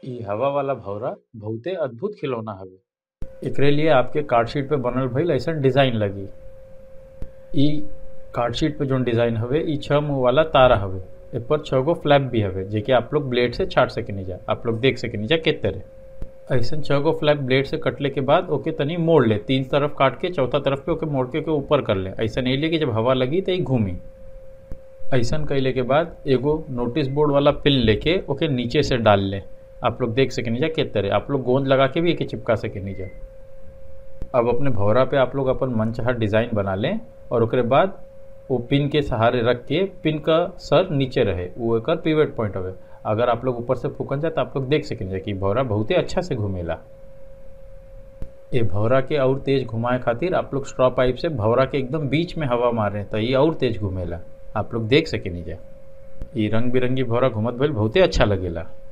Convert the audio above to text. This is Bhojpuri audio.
इ हवा वाला भौरा बहुते अद्भुत खिलौना हवे एकरे लिए आपके कार्ड शीट पे बनल भइल अइसन डिजाइन लगी इ कार्ड शीट पे जोन डिजाइन हवे इ छह मुंह वाला तारा हवे एपर छह गो फ्लैप भी हवे जेके आप लोग ब्लेड से छाट सकेनी जा आप लोग देख सकेनी जा के तरह ऐसन छह गो फ्लैप ब्लेड से कटले के बाद ओके तनी मोड़ ले तीन तरफ काट के चौथा तरफ पे ओके मोड़ के ओके ऊपर कर ले ऐसा नहीं ले कि जब हवा लगी तो ई घूमी ऐसन कैले के बाद एगो नोटिस बोर्ड वाला पिन लेके ओके नीचे से डाल ले आप लोग देख सकेनी जा के तरह आप लोग गोंद लगा के भी एके चिपका सकेनी जा अब अपने भौरा पे आप लोग अपन मन चाहा डिजाइन बना लें और ओकरे बाद वो पिन के सहारे रख के पिन का सर नीचे रहे वो एक पिवट पॉइंट हवे अगर आप लोग ऊपर से फूकन जाए तो आप लोग देख सकेंगे कि भौरा बहुते अच्छा से घूमेला ये भौरा के और तेज घुमाए खातिर आप लोग स्ट्रॉ पाइप से भौरा के एकदम बीच में हवा मारे तो ये और तेज घूमेला आप लोग देख सकेनी जा ये रंग बिरंगी भौरा घूमत भइल बहुते अच्छा लगेला